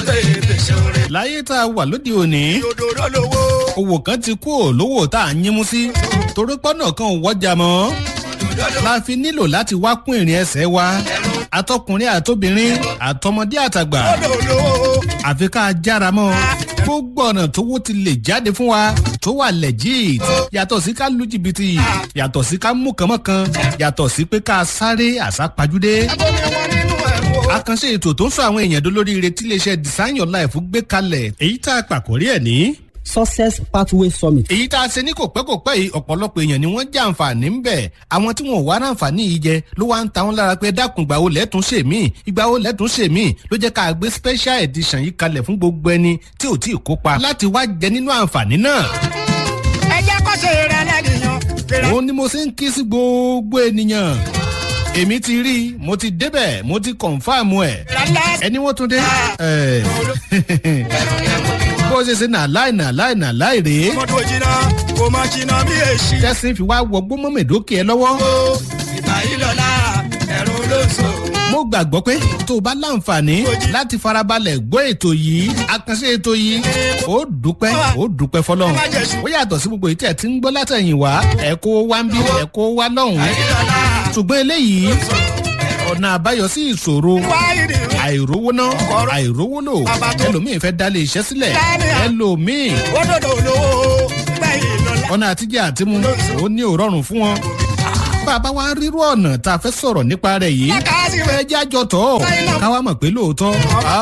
tètè ṣoore. láyé tá a wà lóde òní òdòdó lówó. owó kan ti kú ò lówó tá a yín mú sí torí pọ́nà kan ò wọ́jà mọ́ la fi nílò láti wá kún ìrìn ẹsẹ̀ wa atọkùnrin àtobìnrin àtọmọdé àtàgbà òdòdó lówó. àfi ká a jára mọ́ gbogbo ọ̀nà tówó ti lè jáde fún wa tó wà legit yàtọ̀ sí ká lu jìbìtì yàtọ̀ sí ká mú kànmọ́kan yàtọ̀ sí pé ká sáré àsápajúdé abomi wọn nínú ẹ̀wọ̀. àkànṣe ètò tó ń sọ àwọn èèyàn dolóríire tí iléeṣẹ́ design your life gbé kalẹ̀ èyí tá a pàkórí ẹ̀ ní. success pathway summit. èyí tá a ṣe ní kò pẹ́ kò pẹ́ yìí ọ̀pọ̀lọpọ̀ èèyàn ni wọ́n jẹ́ àǹfààní ń bẹ̀ àwọn tí wọn ò wá ráǹfààní yìí jẹ ló wá ń ta wọn lára pé dákun ìgbà wo lẹ́tún ṣe mí ìgbà wo lẹ́tún ṣe mí ló jẹ́ ká gbé special edition yìí kalẹ̀ fún gbogbo ẹni tí ò tí ì kópa láti wá jẹ nínú àǹfààní náà ẹ jẹ́ kó ṣe rẹ̀ lẹ́nìyàn. òun ni mo ṣe ń ké sí gbogbo ènìyàn èmi ti rí i mo ti débẹ̀ mo ti kọ̀ǹfàmù ẹ̀ ìrẹ̀lẹ̀ ẹni wọ́n tún dé. ẹ̀, bó ṣe ṣe nà láì nà láì nà láì rèé mọ́tò jìnnà kò má jìnnà bí èsì. tẹ́sí fi wá wọgbó mọ́mẹ́dókè ẹ lọ́wọ́. ìgbà yìí lọ́la ẹ̀rọ olóṣù. mo gbàgbọ́ pé tó o bá láǹfààní láti farabalẹ̀ gbọ́ ètò yìí àkànṣe ètò yìí ó dúpẹ́ ó dúpẹ́ fọlọ́run ó yàtọ̀ sí gbogbo ìtẹ̀ tí ń gbọ́ látẹ̀yìn wá ẹ̀ kó wá ń bí ẹ̀ kó wá lọ́hùn-ún ṣùgbọ́n eléyìí ọ̀nà àbáyọ sí ìṣòro wáyìrì àìrówó ná àìrówó lò ẹlòmíì fẹ́ dálé iṣẹ́ sílẹ̀ ẹlòmíì òdòdó lówó. gbẹ̀yìn lọ́la. ọ̀nà àtijọ́ àtimú ó ní òrọ̀rùn fún wọn. bàbá wa rírú ọ̀nà tá a fẹ́ sọ̀rọ̀ nípa rẹ̀ yìí káàsì ẹ rẹ̀. jẹ́ àjọ tọ̀ káwa mọ̀ pé lóòótọ́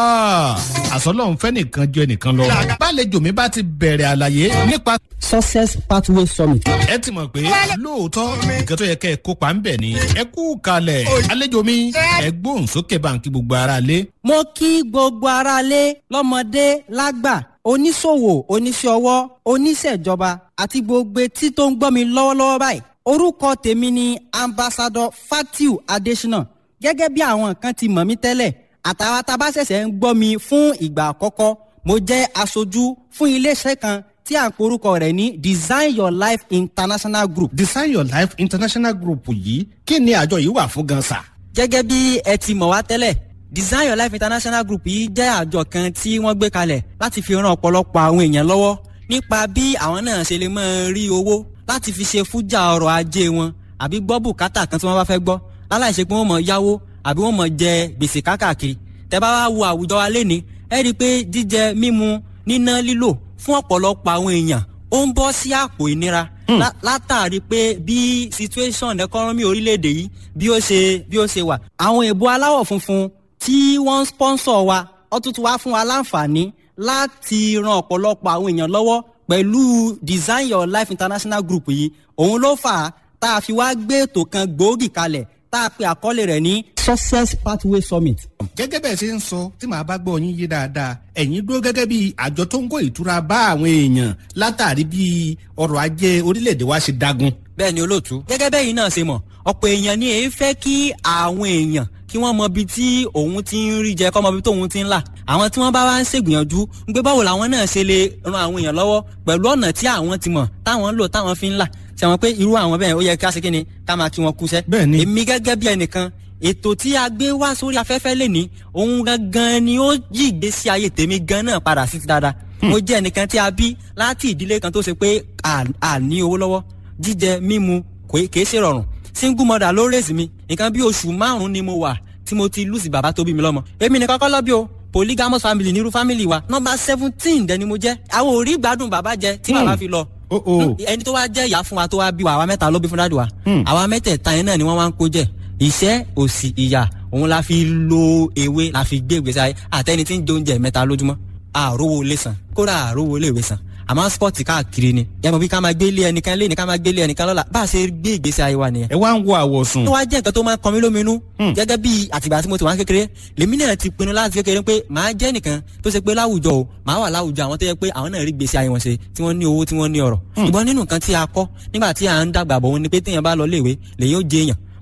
àsọlọ́run fẹ́ nìkan ju ẹnìkan lọ. bálejò mi bá ti bẹ̀rẹ̀ àlàyé nípa success pathway summit. ẹ ti mọ̀ pé lóòótọ́ nǹkan tó yẹ kẹ́ ẹ kópa ń bẹ̀ ni ẹ kú kalẹ̀ àlejò mi ẹ gbóhùn sókè báńkì gbogbo ara lé. mo kí gbogbo aráalé lọ́mọdé lágbà oníṣòwò oníṣẹ́ ọwọ́ oníṣẹ́jọba àti gbogbo etí tó ń gbọ́ mi lọ́wọ́lọ́wọ́ báyìí orúkọ tèmi ni ambassadọ fatiu adesina gẹ́gẹ́ bí àwọn kan ti mọ̀ mí tẹ́lẹ̀ àtàwọn tá a bá ṣẹ̀ṣẹ̀ ń gbọ́ mi fún ìgbà àkọ́kọ́ mo jẹ́ aṣojú fún iléeṣẹ́ kan tí à ń porúkọ rẹ̀ ní design your life international group design your life international group yìí kí ni àjọ yìí wà fún gan sa. gẹ́gẹ́ bí ẹ ti mọ̀ wá tẹ́lẹ̀ design your life international group yìí jẹ́ àjọ kan tí wọ́n gbé kalẹ̀ láti fi ran ọ̀pọ̀lọpọ̀ àwọn èèyàn lọ́wọ́ nípa bí àwọn náà ṣe lè máa rí owó láti fi ṣe fújà ọrọ̀ ajé wọn àbí gbọ́ bùkátà kan tí wọ́n bá fẹ́ gbọ́ láláì ṣe pé wọ́n mọ̀ yáwó àbí wọ́n mọ̀ jẹ gbèsè kákàkiri tẹ́ bá wá wo àwùjọ wa lénìí ẹ rí i pé jíjẹ mímu níná lílò fún ọ̀pọ̀lọpọ̀ àwọn èèyàn ó ń bọ́ sí àpò ìnira lá- látàrí pé bí situation economy orílẹ̀-èdè yìí bí ó ṣe bí ó ṣe wà. àwọn èèbó aláwọ̀ funfun tí wọ́n ń sponsor wa wọ́n tún ti wá fún wa láǹfààní láti ran ọ̀pọ̀lọpọ̀ àwọn èèyàn lọ́wọ́ pẹ̀lú design your life international group yìí òun ló fà á tá a fi wá gbé ètò kan gbòógì kalẹ̀ tá a pe àkọlé rẹ̀ ní success pathway summit. gẹ́gẹ́ bẹ́ẹ̀ ṣe ń sọ tí màá bá gbọ́ yín yé dáadáa ẹ̀yin dúró gẹ́gẹ́ bí àjọ tó ń kó ìtura bá àwọn èèyàn látàrí bí ọrọ̀ ajé orílẹ̀-èdè wa ṣe dagun. bẹ́ẹ̀ ni olóòtú. gẹ́gẹ́ bẹ́ẹ̀ yìí náà ṣe mọ̀ ọ̀pọ̀ èèyàn ni èyí fẹ́ kí àwọn èèyàn kí wọ́n mọ ibi tí òun ti ń rí jẹ kọ́ mọ ibi tí òun ti ń là àwọn tí wọ́n bá wá ń ṣègbìyànjú ń gbé báwo làwọn náà ṣe lè ran àwọn èèyàn lọ́wọ́ pẹ̀lú ọ̀nà tí àwọn ti mọ̀ táwọn ń lò táwọn fi ń là ṣe wọn pé irú àwọn bẹ́ẹ̀ ó yẹ ká ṣe kí ni ká máa kí wọn kúṣẹ́. Bẹ́ẹ̀ ni. èmi gẹ́gẹ́ bí ẹnìkan ètò tí a gbé wá sórí afẹ́fẹ́ lè ní òun gangan ni ó yí ìgbésí ayé tèmi gan náà padà sí ti dáadáa. mo jẹ́ ẹnìkan tí a bí láti ìdílé kan tó ṣe pé à à ní owó lọ́wọ́ jíjẹ mímu kò kìí ṣe rọrùn single mother ló rèsì mi nǹkan bí oṣù márùn-ún ni mo wà tí mo ti lùsì bàbá tó bí mi lọ́mọ èmi nìkan kọ́ lọ́bí o polygamous family nírú family wa nọmba seventeen dẹni mo jẹ́ àwọn ò rí gbádùn bàbá jẹ tí bàbá fi lọ Oh, oh. ẹni tó wá jẹ́ ìyá fún wa tó wá bí wa àwa mẹ́ta ló bí fún dáàdì wa àwa mẹ́tẹ̀ẹ̀ta yẹn náà ni wọ́n wá ń kó jẹ ìṣẹ́ òsì ìyà òun la fi lo ewé la fi gbé ìgbésí ayé àtẹni tí ń jẹ oúnjẹ mẹ́ta lójúmọ́ àrówó ilé san kódà àrówó ilé ìwé san àmọ́ spọ́ọ̀tì káàkiri ni yàtọ̀ bí ká máa gbé ilé ẹnìkan lé ní ká máa gbé ilé ẹnìkan lọ́la bá a ṣe gbé ìgbésí ayé wa nìyẹn ẹ wá ń wo àwọ̀sùn. tó wá jẹ́ nǹkan tó máa ń kọ mí lóminú gẹ́gẹ́ bí àtìgbà tí mo ti wá kékeré lèmi náà ti pinnu láti kékeré pé màá jẹ́ nìkan tó ṣe pé láwùjọ o màá wà láwùjọ àwọn tó yẹ pé àwọn náà rí gbèsè ayé wọn ṣe tí wọ́n ní owó tí wọ́n ní ọ̀rọ̀ ṣùgbọ́n nínú nǹkan tí a kọ́ nígbà tí à ń dàgbà bọ̀ wọn ni pé téèyàn bá lọ léèwé lèyìn ó jẹ èèyàn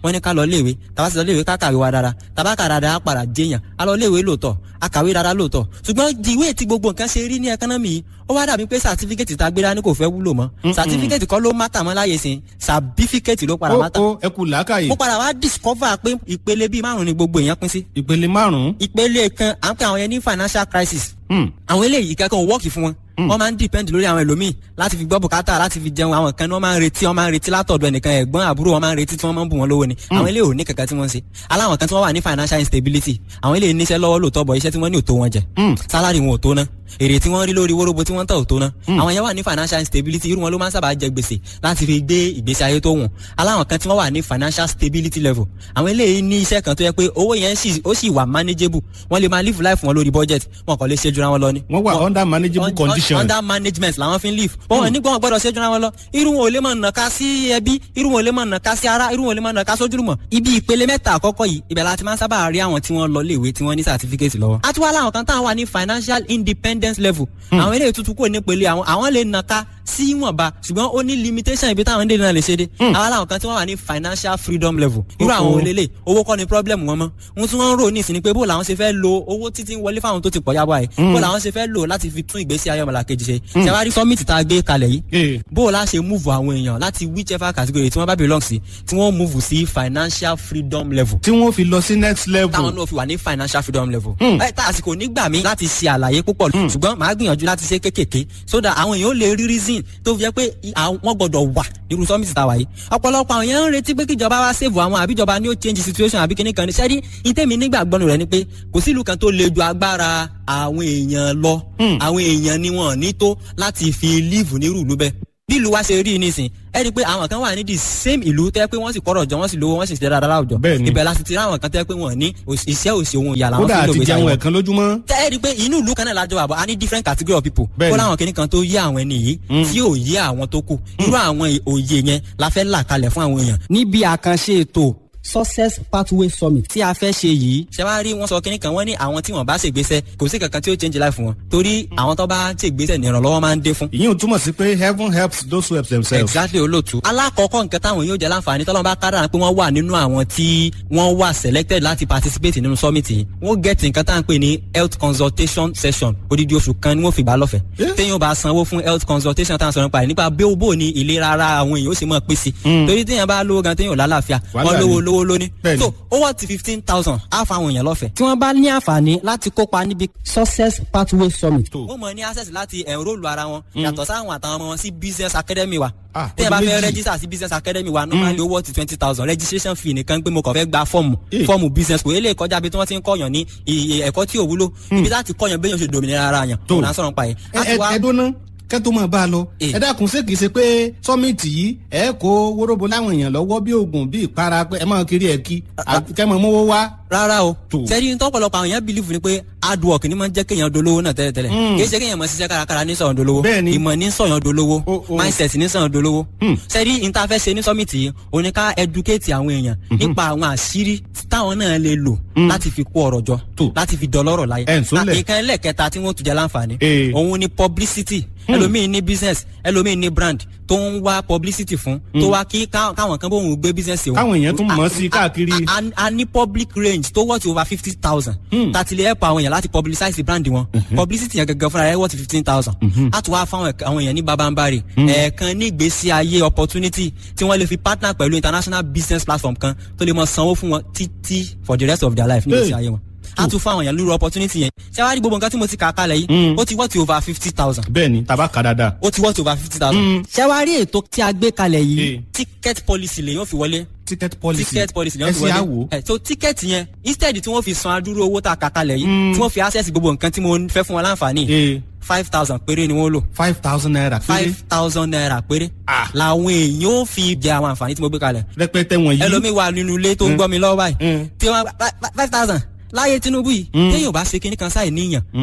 wọ́n ní ká lọ léèwé tàbá ti lọ léèwé ká kàwé wa dára tàbá kà dára á padà jẹyàn á lọ léèwé lóòótọ́ á kàwé dára lóòótọ́ ṣùgbọ́n ìwé tí gbogbo nǹkan ṣe rí ní ẹkánọ́mì yìí ó wá dàbí pé sàtífíkẹ́tì tá a gbé dání kò fẹ́ wúlò mọ́ sàtífíkẹ́tì kọ́ ló mátà mọ́ láyé sìn sàbífíkẹ́tì ló padà ó mátà ó ẹ kú làákàyè mo padà wá discover pé ìpele bíi márùn ni gbogbo èèyàn pín sí ìpele márùn-ún. ìpele kan à ń pè àwọn yẹn ní financial crisis Hmm. àwọn eléyìí ìkẹ́kọ̀ọ́ ò wọ́ọ̀kì fún wọn wọ́n máa ń depend lórí àwọn ẹlòmíì láti fi gbọ́ bùkátà láti fi jẹun àwọn kan ní wọ́n máa ń retí wọ́n máa ń retí látọ̀dọ̀ ẹnìkan ẹ̀gbọ́n àbúrò wọ́n máa ń retí tí wọ́n máa ń bù wọ́n lówó ni àwọn eléyìí ò ní kankan tí wọ́n ń ṣe aláwọn kan tí wọ́n wà ní financial instability àwọn eléyìí níṣẹ́ lọ́wọ́ lóòótọ́ bọ̀ iṣẹ́ tí wọ́n ní ò tó wọn jẹ salary wọn ò tó ná èrè tí wọ́n rí lórí wóróbo tí wọ́n tà ò tó ná àwọn yẹn wà ní financial instability irú wọn ló máa ń sábà jẹ gbèsè láti fi gbé ìgbésí ayé tó wùn aláwọn kan tí wọ́n wà ní financial stability level àwọn eléyìí ní iṣẹ́ kan tó yẹ pé owó yẹn sì ó sì wà manageable wọ́n lè máa live life wọn lórí budget wọn kàn lè ṣe jura wọn lọ ni wọ́n wà under manageable un- condition. under management làwọn fi ń live wọn ò ní gbọ́n gbọ́dọ̀ ṣẹ́jú ra wọn lọ irú wọn ò lè máa nàka sí ẹbí irú wọn ò lè máa nàka sí ara irú wọn ò lè máa nàka sójúlùmọ̀ ibi ìpele mẹ́ta àkọ́kọ́ yìí ibẹ̀ la ti máa ń sábà rí àwọn tí wọ́n lọ léèwé tí wọ́n ní certificate lọ́wọ́. a tún wá láwọn kan táwọn wà ní financial independence level àwọn eléyìí tuntun kò ní pele àwọn àwọn lè nàka sí ìwọ̀nba ṣùgbọ́n ó ní limitation ibi táwọn dé náà lè ṣe dé àwọn làwọn kan tí wọ́n wà ní financial freedom level irú àwọn Oh, oh. olélẹ̀ owó kọ́ ni problem wọn mọ́ ohun tí wọ́n ń rò ní ìsìn ni pé bó làwọn ṣe fẹ́ lo owó títí ń wọlé fáwọn tó ti pọ̀ yábọ̀ ẹ̀ bó làwọn ṣe fẹ́ lò láti fi tún ìgbésí ayé ọmọlàkejì ṣe ṣe wá rí summit tá a gbé kalẹ̀ yìí Eh. bó o la ṣe move àwọn èèyàn láti whichever category tí wọ́n bá belong sí tí wọ́n move sí financial freedom level tí wọ́n fi lọ sí next level. táwọn náà fi wà ní financial freedom level. ẹ tá àsìkò nígbà mi láti ṣe àlàyé púpọ̀ ṣùgbọ́n màá gbìyànjú láti ṣe kékèké so that àwọn èèyàn ó lè rí reason tó fi jẹ́ pé i- àwọn- wọ́n gbọ́dọ̀ wà nírú summit tá a wà yìí. ọ̀pọ̀lọpọ̀ àwọn èèyàn ń retí pé kíjọba wá save àwọn àbíjọba ni ó change situation àbí kíní kan ní sẹ́rí ìtẹ́mi nígbàgbọ́nù rẹ̀ ni pé kò sí ìlú kan tó le ju agbára àwọn èèyàn lọ àwọn èèyàn ni wọn ò ní tó láti fi live nírú ìlú bẹ́ẹ̀ bí ìlú wa ṣe rí i nísìn ẹ rí i pé àwọn kan wà ní the same ìlú tẹ́ pé wọ́n sì kọ́rọ̀ jọ wọ́n sì lówó wọ́n sì ṣe dáadáa láwùjọ Bẹ́ẹ̀ ni. ibẹ̀ la sì ti rí àwọn kan tẹ́ pé wọ́n ní òṣì- iṣẹ́ òsì ohun ìyà làwọn kódà fi ń lò àti gbèsè jẹun àwọn ẹ̀kan lójúmọ́. tẹ́ ẹ rí i pé inú ìlú kan náà lájọ àbọ̀ a ní different category of people Bẹ́ẹ̀ kó ni. láwọn kìnnì kan tó yé àwọn ẹni yìí tí ò yé àwọn tó kù irú àwọn òye yẹn la fẹ́ là kalẹ̀ fún àwọn èèyàn. níbi àkànṣe ètò success pathway summit tí a fẹ́ ṣe yìí ṣe wá rí wọn sọ kínní kan wọ́n ní àwọn tí wọ́n bá ṣègbésẹ̀ kò sí kankan tí ó change life wọn torí àwọn tó bá ṣègbésẹ̀ ní ìrànlọ́wọ́ máa ń dé fún ìyẹn ò túmọ̀ sí pé heaven helps those who help themselves. exactly olóòtú. alákọ̀ọ́kọ́ nǹkan táwọn yóò jẹ́ láǹfààní tọ́lọ́mù bá kádàrá pé wọ́n wà nínú àwọn tí wọ́n wà selected láti participate nínú summit yìí wọ́n get nǹkan tá à ń pè ní health consultation session odidi oṣù kan ni wọ́n fi gbà lọ́fẹ̀ẹ́. Eh? téèyàn bá sanwó fún health consultation tá à ń sọ̀rọ̀ nípa rẹ̀ nípa bí ó bò ní ìlera ara àwọn èèyàn ó sì mọ̀ pé sí. torí téèyàn bá lówó gan téèyàn ò lálàáfíà Wàhálà wọ́n lówó ni. lówó lóní. Bẹ́ẹ̀ni. so ó wọ́n ti fifteen thousand á fa àwọn èèyàn lọ́fẹ̀ẹ́. tí wọ́n bá ní àǹfààní láti kópa níbi success pathway summit. Tó. wọ́n mọ̀ ní access láti enrol ara wọn yàtọ̀ sáwọn àtàwọn ọmọ wọn sí business academy wa Ah, tẹ́yìn bá ọdún fẹ́ méjì. register sí business academy wa normally owó ti twenty thousand registration fee nìkan pé mo kàn fẹ́ gba fọ́ọ̀mù Eh. fọ́ọ̀mù business kò eléyìí kọjá bí tí wọ́n ti ń kọ́yàn ní iye ẹ̀kọ́ tí ò wúlò ibi láti kọ́yàn béèyàn ṣe dòmìnira ara yàn Tó. òun à ń sọ̀rọ̀ nípa yẹn. ẹ ẹ ẹ dúná kẹ́ tó máa bá a lọ. Eh. ẹ dákun ṣé kìí ṣe pé sọ́mìtì yìí ẹ kó wóróbo láwọn èèyàn lọ́wọ́ bí oògùn bí ìpara pé ẹ máa kiri ẹ̀ kí àbí kẹ́ máa mówó wá. rárá o Tó. sẹ́ni ní tọ́pọ̀lọpọ̀ àwọn èèyàn believe ni pé hard work ni máa ń jẹ́ kéèyàn dolówó náà tẹ́lẹ̀tẹ́lẹ̀ Mm. kì í ṣe kéèyàn máa ṣiṣẹ́ kárakára ní sọ̀yàn dolówó Bẹ́ẹ̀ni. ìmọ̀ ní sọ̀yàn dolówó O- o. mindset ní sọ̀yàn dolówó Mm. sẹ́ni ní ta fẹ́ ṣe ní summit yìí o ní ká educate àwọn èèyàn nípa àwọn àṣírí táwọn náà lè lò láti fi kó ọrọ̀ jọ Tó. láti fi dọlọ́rọ̀ láyé Ẹ̀ ń sólẹ̀. Na- ìkan ẹlẹ́kẹta tí wọ́n tún jẹ́ láǹfààní Eh. òun ni publicity ẹlòmíín ní business ẹlòmíín ní brand tó ń wá publicity fún tó wá kí ká- káwọn kan bóun gbé business òun Káwọn èèyàn tún mọ̀ ọ́ sí A- a- káàkiri. a- a- a ní public range tó worth over fifty thousand. tàtí lè help àwọn èèyàn láti publicize brand wọn. publicity yẹn gangan fúnra rẹ̀ worth fifteen thousand. a tún wá fáwọn ẹ̀ka- àwọn èèyàn ní babambari. ẹ̀ẹ̀kan ní ìgbésí ayé opportunity tí wọ́n lè fi partner pẹ̀lú international business platform kan tó lè mọ sanwó fún wọn títí for the rest of their life ní ìgbésí Hey. ayé wọn. a tún fún àwọn èèyàn lórí opportunity yẹn. ṣé wàá rí gbogbo nǹkan tí mo ti kà á kalẹ̀ yìí ó ti worth over fifty thousand bẹ́ẹ̀ ni tàbá kà dáadáa. ó ti worth over fifty thousand. ṣé wàá rí ètò tí a gbé kalẹ̀ Eh. yìí ticket policy lè yóò fi wọlé ticket policy ticket policy ẹ sì á wò. ẹ so ticket yẹn instead tí wọ́n fi san adúrú owó tá a kà kalẹ̀ yìí tí wọ́n fi access gbogbo nǹkan tí mo fẹ́ fún wọn láǹfààní ee five thousand péré ni wọ́n lò five thousand naira péré five thousand naira péré Ah. làwọn èèyàn ó fi jẹ àwọn àǹfààní tí mo gbé kalẹ̀ rẹpẹtẹ wọ̀nyí. ẹlòmíì wà nínú ilé tó ń gbọ́ mi lọ́wọ́ báyìí Mm. tí wọ́n five thousand láyé Tinubu yìí téèyàn ò bá ṣe kinní kan sáì níyàn Mm.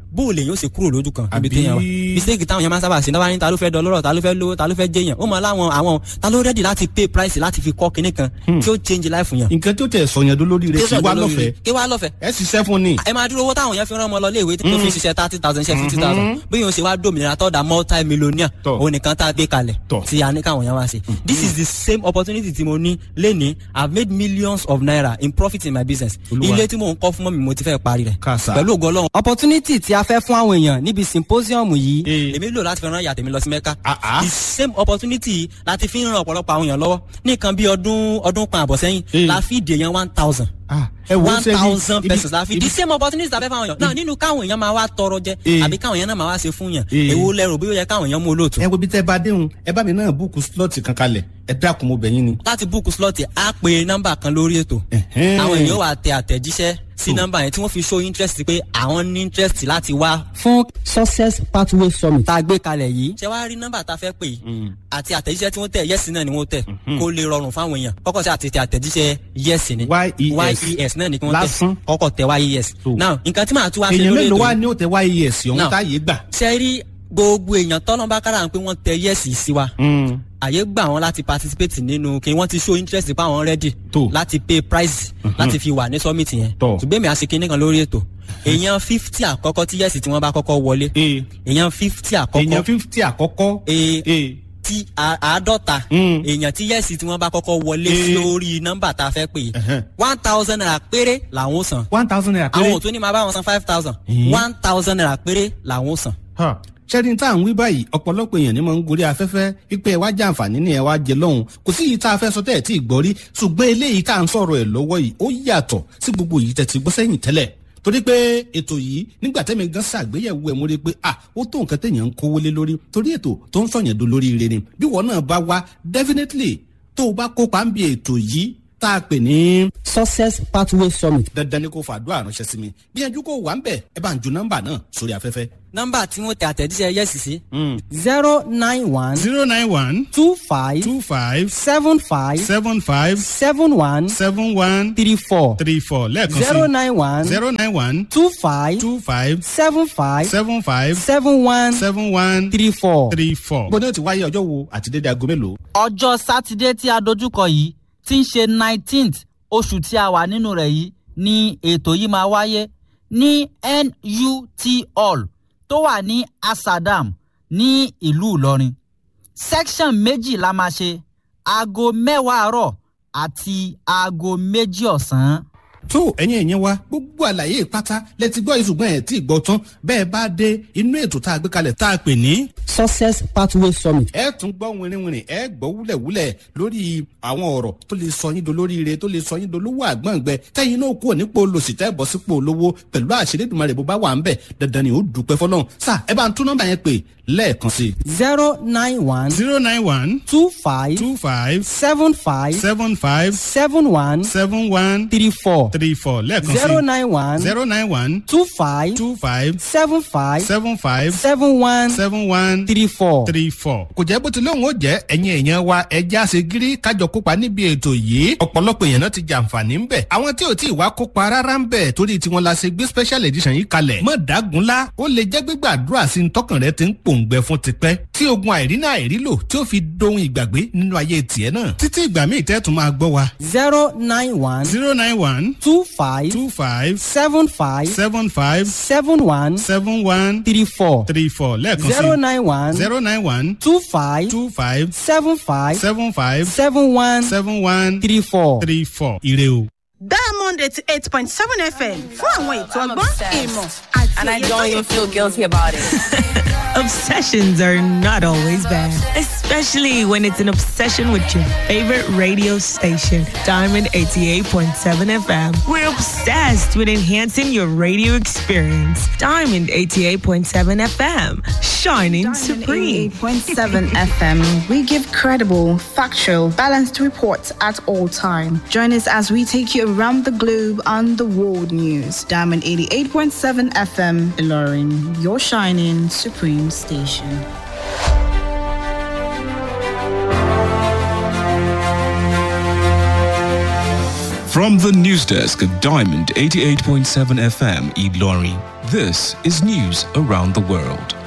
bó o lè yóò ṣe kúrò lójú kan níbi Àbí- téèyàn wà mistake táwọn yẹn máa ń sábà ṣe náà ní ta ló fẹ́ dọlọ́rọ̀ ta ló fẹ́ lówó ta ló fẹ́ jẹyàn ó mọ láwọn àwọn ta ló rẹ́dì láti pay price láti fi kọ́ kinní kan tí ó change life yẹn. nǹkan tó tẹ̀ sọ̀yàn dó lórí rẹ̀ kí wá lọ́fẹ̀ẹ́ kí wá lọ́fẹ̀ẹ́ ẹ ṣiṣẹ́ fún ni. ẹ máa dúró owó táwọn yẹn fi rán ọmọ lọ léèwé tó fi ṣiṣẹ́ thirty thousand ṣe fifty thousand bí yóò ṣe wá dòmìnira tó da multi millionaire Tọ́. òun nìkan tá a gbé kalẹ̀ Tọ́. tí a ní káwọn yẹn wá ṣe this is the same opportunity tí mo ní lénìí i have made millions of naira in profit in my business Olúwa. ilé tí mò ń kọ́ fún mọ́mi mo ti fẹ́ parí rẹ̀ Kàsà. pẹ̀lú ògo ọlọ́run. opportunity tí a fẹ́ fún àwọn èèyàn níbi symposium yìí Eh. èmi lò láti fi rán ìyá tèmi lọ sí mẹ́ka Ah, ah. the same opportunity láti fi ń ran ọ̀pọ̀lọpọ̀ àwọn èèyàn lọ́wọ́ ní nǹkan bí ọdún ọdún kan àbọ̀ sẹ́yìn Eh. la fi dè yẹn one thousand Ah, ẹ wo one ṣe bí- thousand ibi- pesos la fi ibi- the same opportunity la fẹ́ fáwọn èèyàn náà nínú káwọn èèyàn máa wá tọrọ jẹ Eh. àbí káwọn èèyàn náà máa wá ṣe fún yàn Eh. èwo lẹ́rù bí ó yẹ káwọn èèyàn mú olóòtú. ẹ wo bí tẹ́ bá déhùn ẹ bá mi náà búùkù slọ́ọ̀tì kan kalẹ̀ ẹ dákun mo bẹ̀ yín ni. láti búùkù slọ́ọ̀tì á pe nọ́mbà kan lórí ètò Ẹ̀hẹ́n. àwọn èèyàn wà tẹ àtẹ̀jíṣẹ́ sí nọ́mbà yẹn tí wọ́n fi show interest pé àwọn ní interest láti wá. fún success pathway summit tá a gbé kalẹ̀ yìí. ṣé wàá rí nọ́mbà tá a fẹ́ pè yìí àti àtẹ̀jíṣẹ́ tí wọ́n tẹ̀ yẹ́sì náà ni wọ́n tẹ̀ kó lè rọrùn fáwọn èèyàn kọ́kọ́ sí àti tẹ àtẹ̀jíṣẹ́ yẹ́sì ni YES. yes náà ni kí wọ́n Lásán. tẹ̀ kọ́kọ́ tẹ yes. So. now nǹkan tí màá tún wá ṣe èèyàn lórí mélòó ètò wá yìí ní òtẹ́ wáyé ẹ̀sìn ọ̀hún Now. táyé gbà. ṣe rí gbogbo èèyàn tọ́lọ́mbà kára pé wọ́n tẹ yẹ́sì sí wa àyè gbà wọn láti participate nínú kí wọ́n ti show interest pa àwọn ready Tó. láti pay price láti fi wà ní summit yẹn Tọ́. ṣùgbọ́n mi à ṣe kinní kan lórí ètò èèyàn fifty àkọ́kọ́ tí yẹ́sì tí wọ́n bá kọ́kọ́ wọlé Ee. èèyàn fifty èèyàn àkọ́kọ́ fífítì àkọ́kọ́. Ee. Ee. tí a- àádọ́ta Mm. èèyàn tí yẹ́sì tí wọ́n bá kọ́kọ́ wọlé Eh. lórí nọ́mbà tá a fẹ́ pè Ẹ̀hẹ́n. one thousand naira péré làwọn ó san one thousand naira àwọn péré. ò tún ní máa bá wọn san five thousand Eh. one thousand naira péré làwọn ó san. Ha. ṣẹ́ni tá à ń wí báyìí ọ̀pọ̀lọpọ̀ èèyàn ni mo ń gorí afẹ́fẹ́ wípé ẹ wá jẹ àǹfààní ni ẹ wá jẹ lọ́hùn kò sí yìí tá a fẹ́ sọ tẹ́ ẹ̀ tí ì gbọ́ rí ṣùgbọ́n eléyìí tá à ń sọ̀rọ̀ ẹ̀ lọ́wọ́ yìí ó yàtọ̀ sí gbogbo yìí tẹ̀ ti gbọ́ sẹ́yìn tẹ́lẹ̀ torí pé ètò yìí nígbà tẹ́mi gan ṣàgbéyẹ̀wò ẹ̀ mo rí i pé ah ó tó nǹkan téèyàn ń kówó lé lórí torí ètò tó ń sọ̀yàn do lórí ire ni bí wọn náà bá wá definitely tó o bá kópa ń bi ètò yìí tá a pè ní success pathway summit. dandan ni kò fàdúrà ránṣẹ́ sí mi gbìyànjú kó wà ń bẹ̀ ẹ bá ń ju nọ́mbà náà sórí afẹ́fẹ́. nọ́mbà tí wọ́n tẹ àtẹ̀jíṣẹ́ yẹ́sì sí. zero nine one zero nine one two five two five seven five seven five seven one seven one three four three four lẹ́ẹ̀kan zero sí nine one zero nine one two five two five seven five seven five seven one seven one three four. three four. gbọ́dọ̀ ti wáyé ọjọ́ wo àti dédé aago mélòó. ọjọ́ sátidé tí a dojúkọ yìí tí ń ṣe nineteenth oṣù tí a wà nínú rẹ̀ yìí ni ètò yìí máa wáyé ní nut hall tó wà ní asadam ní ìlú ìlọrin section méjì la máa ṣe aago mẹ́wàá àárọ̀ àti aago méjì ọ̀sán. tó ẹ̀yin ẹ̀yẹn wa gbogbo àlàyé pátá lẹ́tí gbọ́ ìṣùgbọ́n ẹ̀ tí ì gbọ́ tán bẹ́ẹ̀ bá dé inú ètò tá a gbé kalẹ̀ tá a pè ní. success pathway summit. ẹ tún gbọ́ wìnrìnwìnrìn ẹ gbọ́ wúlẹ̀wúlẹ̀ lórí àwọn ọ̀rọ̀ tó lè sọ yín dolóríire tó lè sọ yín dolówó àgbọ̀ngbẹ tẹ́yìn náà kúrò nípò olòṣì tẹ́ bọ́ sípò olówó pẹ̀lú àṣírí ìdùnmọ̀rẹ̀ bó bá wà ń bẹ̀ dandan ni ó dúpẹ́ fọlọ́run sá ẹ bá ń tún nọ́mbà yẹn pè lẹ́ẹ̀kan sí. zero nine one zero nine one two five two five seven five seven five seven one seven one three four three four lẹ́ẹ̀kan sí. zero nine one zero nine one two five two five seven five seven five seven one seven one three four. three four. kò jẹ́ bó ti lóun ó jẹ́ ẹ̀yin èèyàn wa ẹja ṣe gírí kájọ kópa níbi ètò yìí ọ̀pọ̀lọpọ̀ èèyàn náà ti jàǹfààní ń bẹ̀. àwọn tí ò tí ì wá kópa rárá ń bẹ̀ torí tiwọn la ṣe gbé special edition yìí kalẹ̀. mọ̀ dágunlá ó lè jẹ́ gbígbàdúrà sí ní tọkàn rẹ ti ń pòǹgbẹ fún tipẹ́ tí ogun àìrínà àìrílò tí ó fi dohun ìgbàgbé nínú ayé tiẹ̀ náà. títí ìgbà míì tẹ́ tún máa gbọ́ wa. zero nine one zero nine one two five two five seven five seven five seven one seven one three four three four lẹ́ẹ̀kan zero sí nine one zero nine one two five two five seven five seven five seven one seven one three four. three four ire o. diamond eighty eight point seven fm fún àwọn ètò ọgbọ́n ìmọ̀ àti And I òye tó don't yẹ even feel guilty about it. Obsessions are not always bad, especially when it's an obsession with your favorite radio station, Diamond 88.7 FM. We're obsessed with enhancing your radio experience. Diamond 88.7 FM, shining supreme. 88.7 FM. We give credible, factual, balanced reports at all time. Join us as we take you around the globe on the world news. Diamond 88.7 FM, Ilorin, your shining supreme station. From the news desk at Diamond 88.7 FM, Eid Lorry, This is news around the world.